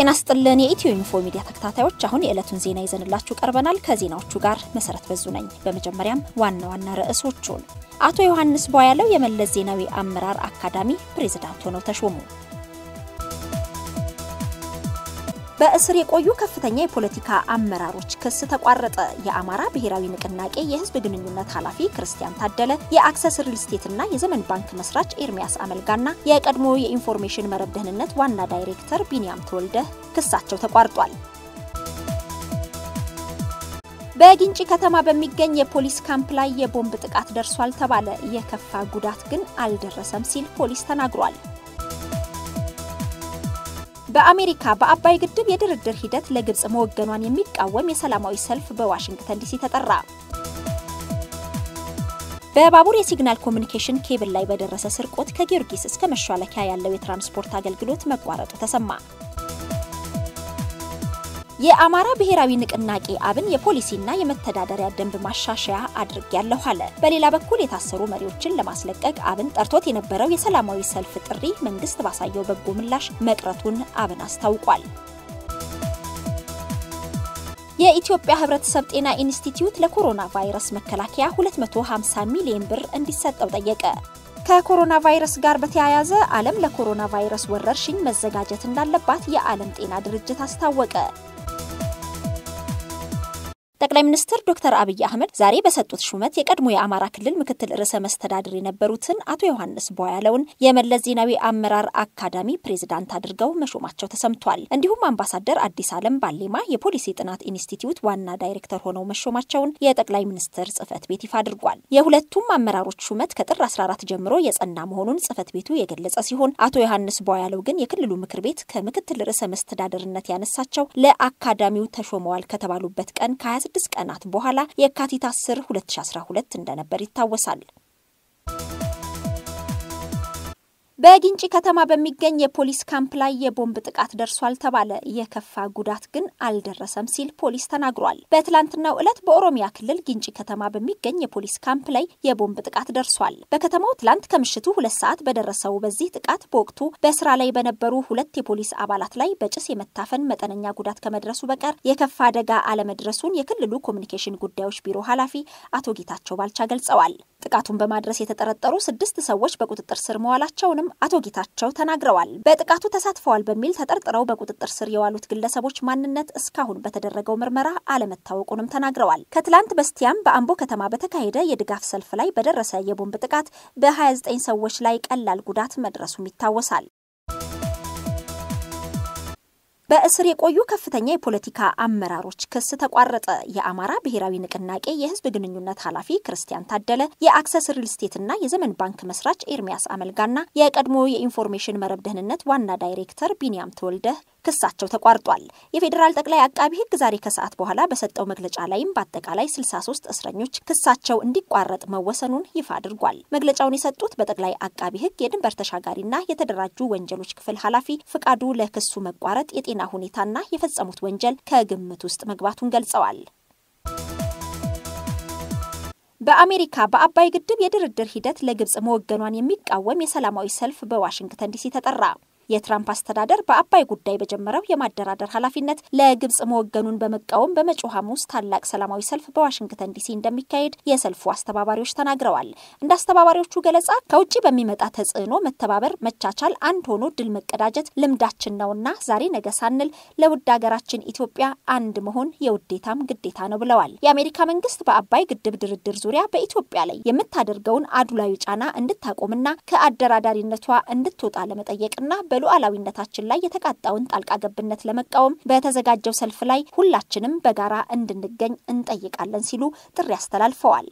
ጤና ስጥልን የኢትዮ ኢንፎ ሚዲያ ተከታታዮች፣ አሁን የዕለቱን ዜና ይዘንላችሁ ቀርበናል። ከዜናዎቹ ጋር መሰረት በዙ ነኝ። በመጀመሪያም ዋና ዋና ርዕሶቹን አቶ ዮሐንስ ቧያለው የመለስ ዜናዊ አመራር አካዳሚ ፕሬዝዳንት ሆነው ተሾሙ። በእስር የቆዩ ከፍተኛ የፖለቲካ አመራሮች ክስ ተቋረጠ። የአማራ ብሔራዊ ንቅናቄ የህዝብ ግንኙነት ኃላፊ ክርስቲያን ታደለ፣ የአክሰስ ሪል ስቴትና የዘመን ባንክ መስራች ኤርሚያስ አመልጋና የቀድሞ የኢንፎርሜሽን መረብ ደህንነት ዋና ዳይሬክተር ቢንያም ተወልደ ክሳቸው ተቋርጧል። በጊንጪ ከተማ በሚገኝ የፖሊስ ካምፕ ላይ የቦምብ ጥቃት ደርሷል ተባለ። የከፋ ጉዳት ግን አልደረሰም ሲል ፖሊስ ተናግሯል። በአሜሪካ በአባይ ግድብ የድርድር ሂደት ለግብጽ መወገኗን የሚቃወም የሰላማዊ ሰልፍ በዋሽንግተን ዲሲ ተጠራ። በባቡር የሲግናል ኮሚኒኬሽን ኬብል ላይ በደረሰ ስርቆት ከጊዮርጊስ እስከ መሿለኪያ ያለው የትራንስፖርት አገልግሎት መቋረጡ ተሰማ። የአማራ ብሔራዊ ንቅናቄ አብን የፖሊሲና የመተዳደሪያ ደንብ ማሻሻያ አድርጌያለሁ አለ። በሌላ በኩል የታሰሩ መሪዎችን ለማስለቀቅ አብን ጠርቶት የነበረው የሰላማዊ ሰልፍ ጥሪ መንግስት ባሳየው በጎ ምላሽ መቅረቱን አብን አስታውቋል። የኢትዮጵያ ሕብረተሰብ ጤና ኢንስቲትዩት ለኮሮና ቫይረስ መከላከያ 250 ሚሊዮን ብር እንዲሰጠው ጠየቀ። ከኮሮና ቫይረስ ጋር በተያያዘ ዓለም ለኮሮና ቫይረስ ወረርሽኝ መዘጋጀት እንዳለባት የዓለም ጤና ድርጅት አስታወቀ። ጠቅላይ ሚኒስትር ዶክተር አብይ አህመድ ዛሬ በሰጡት ሹመት የቀድሞ የአማራ ክልል ምክትል ርዕሰ መስተዳድር የነበሩትን አቶ ዮሐንስ ቧያለውን የመለስ ዜናዊ አመራር አካዳሚ ፕሬዝዳንት አድርገው መሾማቸው ተሰምቷል። እንዲሁም አምባሳደር አዲስ ዓለም ባሌማ የፖሊሲ ጥናት ኢንስቲትዩት ዋና ዳይሬክተር ሆነው መሾማቸውን የጠቅላይ ሚኒስትር ጽህፈት ቤት ይፋ አድርጓል። የሁለቱም አመራሮች ሹመት ከጥር 14 ጀምሮ የጸና መሆኑን ጽህፈት ቤቱ የገለጸ ሲሆን አቶ ዮሐንስ ቧያለው ግን የክልሉ ምክር ቤት ከምክትል ርዕሰ መስተዳድርነት ያነሳቸው ለአካዳሚው ተሾመዋል ከተባሉበት ቀን ከ ስድስት ቀናት በኋላ የካቲት 10 2012 እንደነበር ይታወሳል። በጊንጪ ከተማ በሚገኝ የፖሊስ ካምፕ ላይ የቦምብ ጥቃት ደርሷል ተባለ። የከፋ ጉዳት ግን አልደረሰም ሲል ፖሊስ ተናግሯል። በትላንትናው ዕለት በኦሮሚያ ክልል ጊንጪ ከተማ በሚገኝ የፖሊስ ካምፕ ላይ የቦምብ ጥቃት ደርሷል። በከተማው ትላንት ከምሽቱ ሁለት ሰዓት በደረሰው በዚህ ጥቃት በወቅቱ በስራ ላይ በነበሩ ሁለት የፖሊስ አባላት ላይ በጭስ የመታፈን መጠነኛ ጉዳት ከመድረሱ በቀር የከፋ አደጋ አለመድረሱን የክልሉ ኮሚኒኬሽን ጉዳዮች ቢሮ ኃላፊ አቶ ጌታቸው ባልቻ ገልጸዋል። ጥቃቱን በማድረስ የተጠረጠሩ ስድስት ሰዎች በቁጥጥር ስር መዋላቸውንም አቶ ጌታቸው ተናግረዋል። በጥቃቱ ተሳትፈዋል በሚል ተጠርጥረው በቁጥጥር ስር የዋሉት ግለሰቦች ማንነት እስካሁን በተደረገው ምርመራ አለመታወቁንም ተናግረዋል። ከትላንት በስቲያም በአምቦ ከተማ በተካሄደ የድጋፍ ሰልፍ ላይ በደረሰ የቦምብ ጥቃት በ29 ሰዎች ላይ ቀላል ጉዳት መድረሱም ይታወሳል። በእስር የቆዩ ከፍተኛ የፖለቲካ አመራሮች ክስ ተቋረጠ። የአማራ ብሔራዊ ንቅናቄ የህዝብ ግንኙነት ኃላፊ ክርስቲያን ታደለ፣ የአክሰስ ሪል ስቴትና የዘመን ባንክ መስራች ኤርሚያስ አመልጋና የቀድሞ የኢንፎርሜሽን መረብ ደህንነት ዋና ዳይሬክተር ቢንያም ተወልደ ክሳቸው ተቋርጧል። የፌዴራል ጠቅላይ አቃቢ ህግ ዛሬ ከሰዓት በኋላ በሰጠው መግለጫ ላይም በአጠቃላይ 63 እስረኞች ክሳቸው እንዲቋረጥ መወሰኑን ይፋ አድርጓል። መግለጫውን የሰጡት በጠቅላይ አቃቢ ህግ የድንበር ተሻጋሪና የተደራጁ ወንጀሎች ክፍል ኃላፊ ፍቃዱ ለክሱ መቋረጥ የጤና ሁኔታና የፈጸሙት ወንጀል ከግምት ውስጥ መግባቱን ገልጸዋል። በአሜሪካ በአባይ ግድብ የድርድር ሂደት ለግብጽ መወገኗን የሚቃወም የሰላማዊ ሰልፍ በዋሽንግተን ዲሲ ተጠራ። የትራምፕ አስተዳደር በአባይ ጉዳይ በጀመረው የማደራደር ኃላፊነት ለግብጽ መወገኑን በመቃወም በመጪው ሐሙስ ታላቅ ሰላማዊ ሰልፍ በዋሽንግተን ዲሲ እንደሚካሄድ የሰልፉ አስተባባሪዎች ተናግረዋል። እንደ አስተባባሪዎቹ ገለጻ ከውጭ በሚመጣ ተጽዕኖ መተባበር፣ መቻቻል፣ አንድ ሆኖ ድል መቀዳጀት ልምዳችን ነውና ዛሬ ነገ ሳንል ለውድ ሀገራችን ኢትዮጵያ አንድ መሆን የውዴታም ግዴታ ነው ብለዋል። የአሜሪካ መንግስት በአባይ ግድብ ድርድር ዙሪያ በኢትዮጵያ ላይ የምታደርገውን አድሏዊ ጫና እንድታቆምና ከአደራዳሪነቷ እንድትወጣ ለመጠየቅና በሉዓላዊነታችን ላይ የተቃጣውን ጣልቃ ገብነት ለመቃወም በተዘጋጀው ሰልፍ ላይ ሁላችንም በጋራ እንድንገኝ እንጠይቃለን ሲሉ ጥሪ አስተላልፈዋል።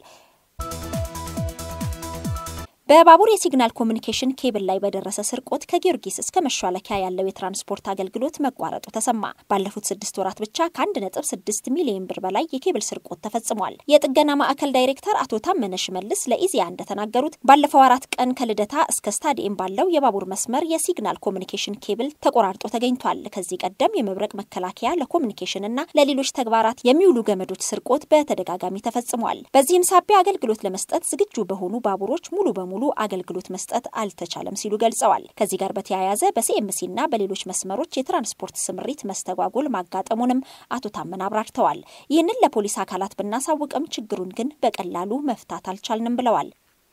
በባቡር የሲግናል ኮሚኒኬሽን ኬብል ላይ በደረሰ ስርቆት ከጊዮርጊስ እስከ መሿለኪያ ያለው የትራንስፖርት አገልግሎት መቋረጡ ተሰማ። ባለፉት ስድስት ወራት ብቻ ከአንድ ነጥብ ስድስት ሚሊዮን ብር በላይ የኬብል ስርቆት ተፈጽሟል። የጥገና ማዕከል ዳይሬክተር አቶ ታመነ ሽመልስ ለኢዜአ እንደተናገሩት ባለፈው አራት ቀን ከልደታ እስከ ስታዲየም ባለው የባቡር መስመር የሲግናል ኮሚኒኬሽን ኬብል ተቆራርጦ ተገኝቷል። ከዚህ ቀደም የመብረቅ መከላከያ ለኮሚኒኬሽን እና ለሌሎች ተግባራት የሚውሉ ገመዶች ስርቆት በተደጋጋሚ ተፈጽሟል። በዚህም ሳቢያ አገልግሎት ለመስጠት ዝግጁ በሆኑ ባቡሮች ሙሉ በሙሉ በሙሉ አገልግሎት መስጠት አልተቻለም ሲሉ ገልጸዋል። ከዚህ ጋር በተያያዘ በሲኤምሲና በሌሎች መስመሮች የትራንስፖርት ስምሪት መስተጓጎል ማጋጠሙንም አቶ ታመን አብራርተዋል። ይህንን ለፖሊስ አካላት ብናሳውቅም ችግሩን ግን በቀላሉ መፍታት አልቻልንም ብለዋል።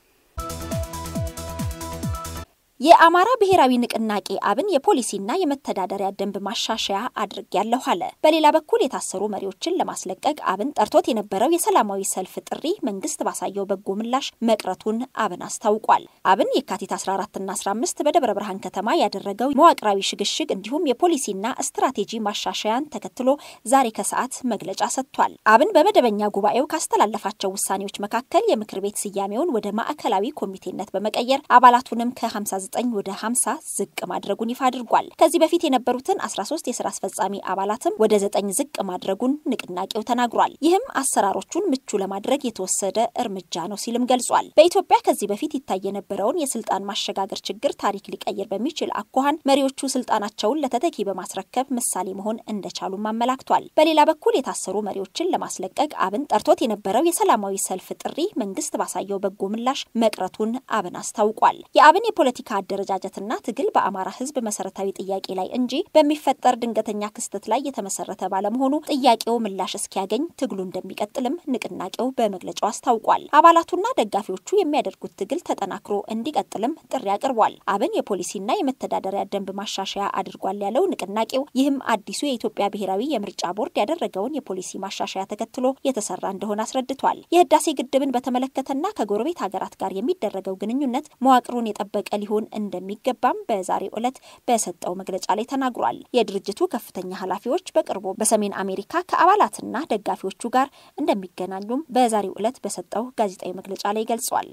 የአማራ ብሔራዊ ንቅናቄ አብን የፖሊሲና የመተዳደሪያ ደንብ ማሻሻያ አድርጌያለሁ አለ። በሌላ በኩል የታሰሩ መሪዎችን ለማስለቀቅ አብን ጠርቶት የነበረው የሰላማዊ ሰልፍ ጥሪ መንግስት ባሳየው በጎ ምላሽ መቅረቱን አብን አስታውቋል። አብን የካቲት 14ና 15 በደብረ ብርሃን ከተማ ያደረገው መዋቅራዊ ሽግሽግ እንዲሁም የፖሊሲና ስትራቴጂ ማሻሻያን ተከትሎ ዛሬ ከሰዓት መግለጫ ሰጥቷል። አብን በመደበኛ ጉባኤው ካስተላለፋቸው ውሳኔዎች መካከል የምክር ቤት ስያሜውን ወደ ማዕከላዊ ኮሚቴነት በመቀየር አባላቱንም ከ59 ወደ 50 ዝቅ ማድረጉን ይፋ አድርጓል። ከዚህ በፊት የነበሩትን 13 የስራ አስፈጻሚ አባላትም ወደ 9 ዝቅ ማድረጉን ንቅናቄው ተናግሯል። ይህም አሰራሮቹን ምቹ ለማድረግ የተወሰደ እርምጃ ነው ሲልም ገልጿል። በኢትዮጵያ ከዚህ በፊት ይታይ የነበረውን የስልጣን ማሸጋገር ችግር ታሪክ ሊቀይር በሚችል አኳኋን መሪዎቹ ስልጣናቸውን ለተተኪ በማስረከብ ምሳሌ መሆን እንደቻሉም አመላክቷል። በሌላ በኩል የታሰሩ መሪዎችን ለማስለቀቅ አብን ጠርቶት የነበረው የሰላማዊ ሰልፍ ጥሪ መንግስት ባሳየው በጎ ምላሽ መቅረቱን አብን አስታውቋል። የአብን የፖለቲካ አደረጃጀትና ትግል በአማራ ሕዝብ መሰረታዊ ጥያቄ ላይ እንጂ በሚፈጠር ድንገተኛ ክስተት ላይ የተመሰረተ ባለመሆኑ ጥያቄው ምላሽ እስኪያገኝ ትግሉ እንደሚቀጥልም ንቅናቄው በመግለጫው አስታውቋል። አባላቱና ደጋፊዎቹ የሚያደርጉት ትግል ተጠናክሮ እንዲቀጥልም ጥሪ አቅርቧል። አብን የፖሊሲና የመተዳደሪያ ደንብ ማሻሻያ አድርጓል ያለው ንቅናቄው ይህም አዲሱ የኢትዮጵያ ብሔራዊ የምርጫ ቦርድ ያደረገውን የፖሊሲ ማሻሻያ ተከትሎ የተሰራ እንደሆነ አስረድቷል። የህዳሴ ግድብን በተመለከተና ከጎረቤት ሀገራት ጋር የሚደረገው ግንኙነት መዋቅሩን የጠበቀ ሊሆን እንደሚገባም በዛሬው ዕለት በሰጠው መግለጫ ላይ ተናግሯል። የድርጅቱ ከፍተኛ ኃላፊዎች በቅርቡ በሰሜን አሜሪካ ከአባላትና ደጋፊዎቹ ጋር እንደሚገናኙም በዛሬው ዕለት በሰጠው ጋዜጣዊ መግለጫ ላይ ገልጿል።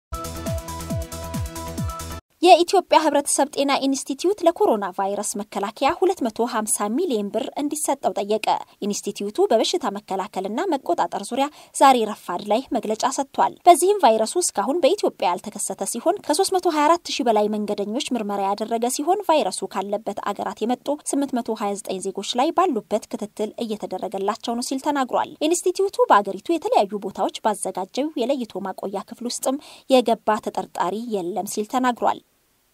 የኢትዮጵያ ሕብረተሰብ ጤና ኢንስቲትዩት ለኮሮና ቫይረስ መከላከያ 250 ሚሊዮን ብር እንዲሰጠው ጠየቀ። ኢንስቲትዩቱ በበሽታ መከላከልና መቆጣጠር ዙሪያ ዛሬ ረፋድ ላይ መግለጫ ሰጥቷል። በዚህም ቫይረሱ እስካሁን በኢትዮጵያ ያልተከሰተ ሲሆን ከ324 ሺህ በላይ መንገደኞች ምርመራ ያደረገ ሲሆን ቫይረሱ ካለበት አገራት የመጡ 829 ዜጎች ላይ ባሉበት ክትትል እየተደረገላቸው ነው ሲል ተናግሯል። ኢንስቲትዩቱ በአገሪቱ የተለያዩ ቦታዎች ባዘጋጀው የለይቶ ማቆያ ክፍል ውስጥም የገባ ተጠርጣሪ የለም ሲል ተናግሯል።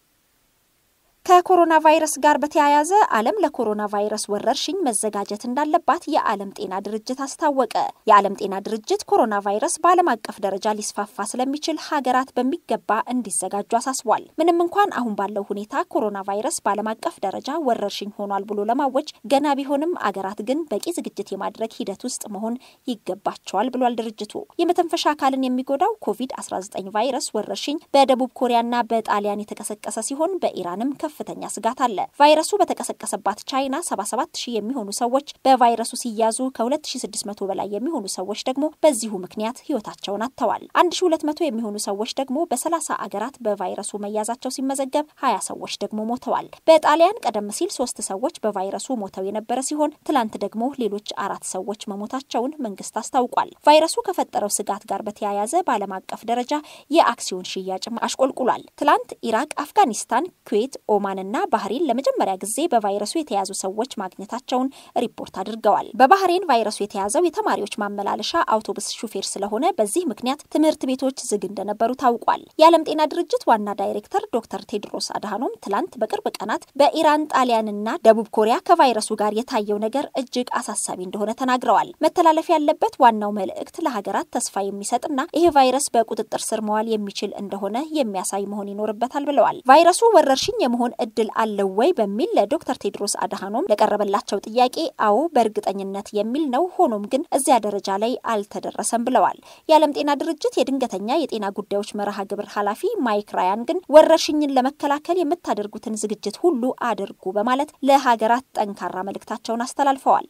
ከኮሮና ቫይረስ ጋር በተያያዘ ዓለም ለኮሮና ቫይረስ ወረርሽኝ መዘጋጀት እንዳለባት የዓለም ጤና ድርጅት አስታወቀ። የዓለም ጤና ድርጅት ኮሮና ቫይረስ በዓለም አቀፍ ደረጃ ሊስፋፋ ስለሚችል ሀገራት በሚገባ እንዲዘጋጁ አሳስቧል። ምንም እንኳን አሁን ባለው ሁኔታ ኮሮና ቫይረስ በዓለም አቀፍ ደረጃ ወረርሽኝ ሆኗል ብሎ ለማወጅ ገና ቢሆንም አገራት ግን በቂ ዝግጅት የማድረግ ሂደት ውስጥ መሆን ይገባቸዋል ብሏል ድርጅቱ። የመተንፈሻ አካልን የሚጎዳው ኮቪድ-19 ቫይረስ ወረርሽኝ በደቡብ ኮሪያና በጣሊያን የተቀሰቀሰ ሲሆን በኢራንም ከፍ ከፍተኛ ስጋት አለ። ቫይረሱ በተቀሰቀሰባት ቻይና 77 ሺህ የሚሆኑ ሰዎች በቫይረሱ ሲያዙ ከ2600 በላይ የሚሆኑ ሰዎች ደግሞ በዚሁ ምክንያት ህይወታቸውን አጥተዋል። 1200 የሚሆኑ ሰዎች ደግሞ በ30 አገራት በቫይረሱ መያዛቸው ሲመዘገብ 20 ሰዎች ደግሞ ሞተዋል። በጣሊያን ቀደም ሲል ሶስት ሰዎች በቫይረሱ ሞተው የነበረ ሲሆን ትላንት ደግሞ ሌሎች አራት ሰዎች መሞታቸውን መንግስት አስታውቋል። ቫይረሱ ከፈጠረው ስጋት ጋር በተያያዘ በዓለም አቀፍ ደረጃ የአክሲዮን ሽያጭም አሽቆልቁሏል። ትላንት ኢራቅ፣ አፍጋኒስታን፣ ኩዌት፣ ኦማንና ባህሬን ለመጀመሪያ ጊዜ በቫይረሱ የተያዙ ሰዎች ማግኘታቸውን ሪፖርት አድርገዋል። በባህሬን ቫይረሱ የተያዘው የተማሪዎች ማመላለሻ አውቶቡስ ሹፌር ስለሆነ በዚህ ምክንያት ትምህርት ቤቶች ዝግ እንደነበሩ ታውቋል። የዓለም ጤና ድርጅት ዋና ዳይሬክተር ዶክተር ቴድሮስ አድሃኖም ትላንት በቅርብ ቀናት በኢራን ጣሊያንና ደቡብ ኮሪያ ከቫይረሱ ጋር የታየው ነገር እጅግ አሳሳቢ እንደሆነ ተናግረዋል። መተላለፍ ያለበት ዋናው መልእክት ለሀገራት ተስፋ የሚሰጥና ይሄ ቫይረስ በቁጥጥር ስር መዋል የሚችል እንደሆነ የሚያሳይ መሆን ይኖርበታል ብለዋል። ቫይረሱ ወረርሽኝ የመሆን እድል አለው ወይ በሚል ለዶክተር ቴድሮስ አድሃኖም ለቀረበላቸው ጥያቄ አዎ በእርግጠኝነት የሚል ነው። ሆኖም ግን እዚያ ደረጃ ላይ አልተደረሰም ብለዋል። የዓለም ጤና ድርጅት የድንገተኛ የጤና ጉዳዮች መርሃ ግብር ኃላፊ ማይክ ራያን ግን ወረርሽኝን ለመከላከል የምታደርጉትን ዝግጅት ሁሉ አድርጉ በማለት ለሀገራት ጠንካራ መልእክታቸውን አስተላልፈዋል።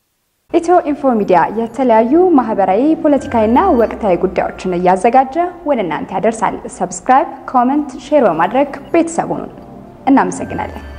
ኢትዮ ኢንፎ ሚዲያ የተለያዩ ማህበራዊ፣ ፖለቲካዊና ወቅታዊ ጉዳዮችን እያዘጋጀ ወደ እናንተ ያደርሳል። ሰብስክራይብ፣ ኮመንት፣ ሼር በማድረግ ቤተሰቡን እናመሰግናለን።